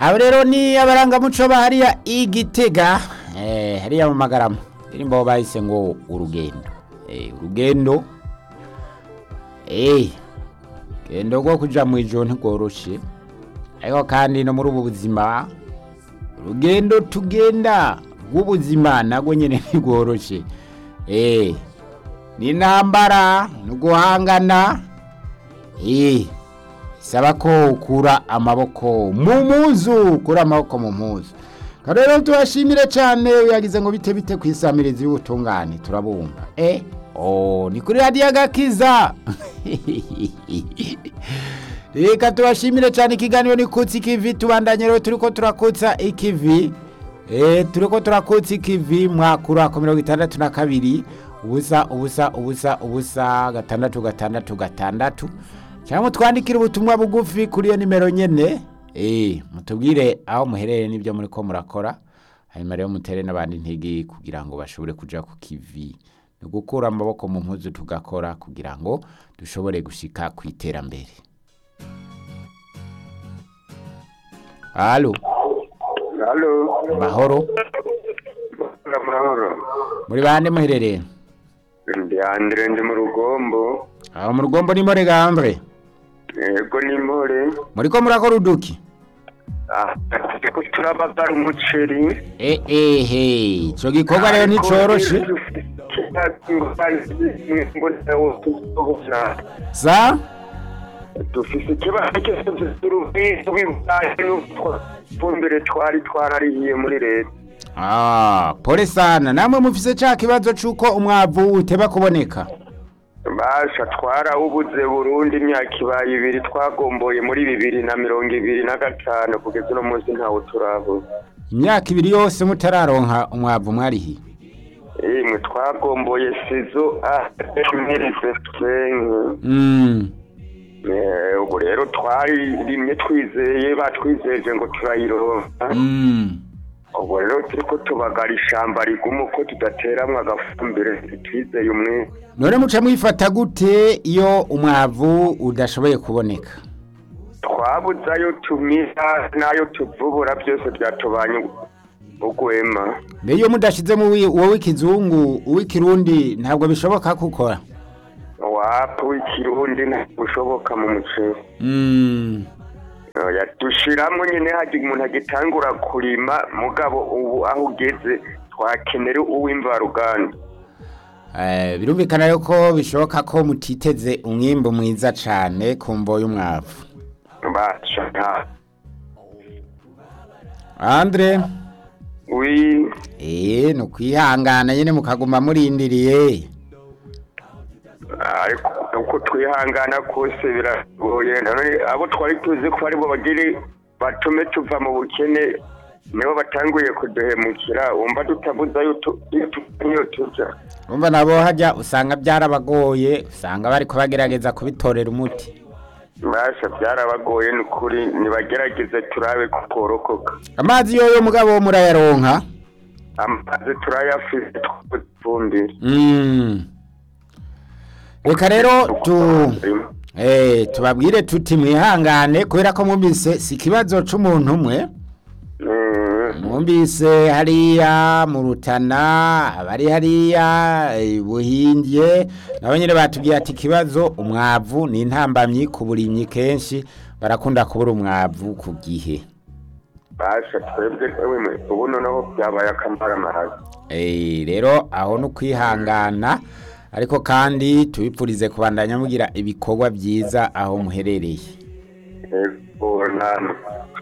abo rero ni abarangamuco ba hariya igitega eh, hariya mu magarama indirimbo bahise ngo urugendo eh, urugendo eh, gendo rwo kuja mu ijoro ntigoroshe ariko kandi no muri ubu buzima urugendo tugenda rw'ubuzima nagwo nyene ntigoroshe eh, ni intambara no guhangana eh, saba ko ukura amaboko mu muzu ukura amaboko mu muzu rero tubashimire cyane yagize ngo bite bite ku isamirizi y'ubutungane turabumva eh oh ni kuri radiyo agakiza reka tubashimire cyane ikiganiro ni kutsi ikivi tubandanye rero turiko turakutsa ikivi eh turiko turakutsa ikivi mwakura ku mirongo itandatu na kabiri ubusa ubusa ubusa ubusa gatandatu gatandatu gatandatu cyangwa twandikire ubutumwa bugufi kuri iyo nimero nyene eh mutubwire aho muherereye n'ibyo muri ko murakora hanyuma rero mutere n'abandi intege kugira ngo bashobore kuja ku kivi ni gukura amaboko mu mpuzu tugakora kugira ngo dushobore gushika ku iterambere halo Halo. mahoro Amahoro. muri bande muherereye Ndi Andre ndi mu rugombo. aho mu rugombo ni more gandre Yego ni more. muri ko murakora uduki Ah, ko turabagara umuceri. eh eh hey ico gikorwa rero nticoroshe sa dufise ikibazo cy'urufumbire twari twararihiye muri leta Ah, pole sana namwe mufise ca kibazo c'uko umwavu uteba kuboneka basha twarawubuze burundi imyaka ibaye ibiri twagomboye muri bibiri na mirongo ibiri na gatanu kugeza uno munsi ntawe turabona imyaka ibiri yose mutararonka umwavu mwarihiye imwe twagomboye sizo amerefesenke mm. ubu rero twaririmye twizeye batwizeje ngo turayironka mm. ubu rero turiko tubagara ishamba riguma uko tudateramwo agafumbire twizeye umwe none muca mwifata gute iyo umwavu udashoboye kuboneka twabuze ayo tumira n'ayo tuvubura byose byatubanye ugwema mbe iyo mudashizemo uwi- uwo w'ikizungu uw'ikirundi ntabwo bishoboka gukora wapu w'ikirundi ntabushoboka mu muceri mm. Oya, dushiramwo nyene haje umuntu agitangura kurima mugabo ubu aho ugeze twakenera uw'imvaruganda eh, birumvikana yuko bishoboka ko mutiteze umwimbu mwiza cane ku mvo y'umwavu basha nta andre wi Eh, no kwihangana nyene mukaguma murindiriye. ariko uko twihangana kose biragoye none abo twari tuzi ko aribo bagire batume tuva mu bukene nibo batanguye kuduhemukira wumva tutabuza iyo tu- iyo tu- iyo tuja Umva nabo hajya usanga byarabagoye, usanga bariko bagerageza kubitorera umuti. basha byarabagoye ni ukuri nibagerageze turabe ko tworokoka Amazi yoyo mugabo murayaronka. amazi turayafise twifumbire Mm. Reka rero tu eh tubabwire tuti mwihangane kubera ko mwumvise si kibazo c'umuntu umwe. Mwumvise hariya mu Rutana, abari hariya eh, buhindye, nabo nyene batubwiye ati ikibazo umwavu ni intambamyi ku burimyi kenshi barakunda kubura umwavu ku gihe. basha twebwe ewe ubu noneho byabaye akamara amaraga Eh, rero aho no kwihangana ariko kandi tubipfurize kubandanya mugira ibikorwa byiza aho muherereye. yego namwe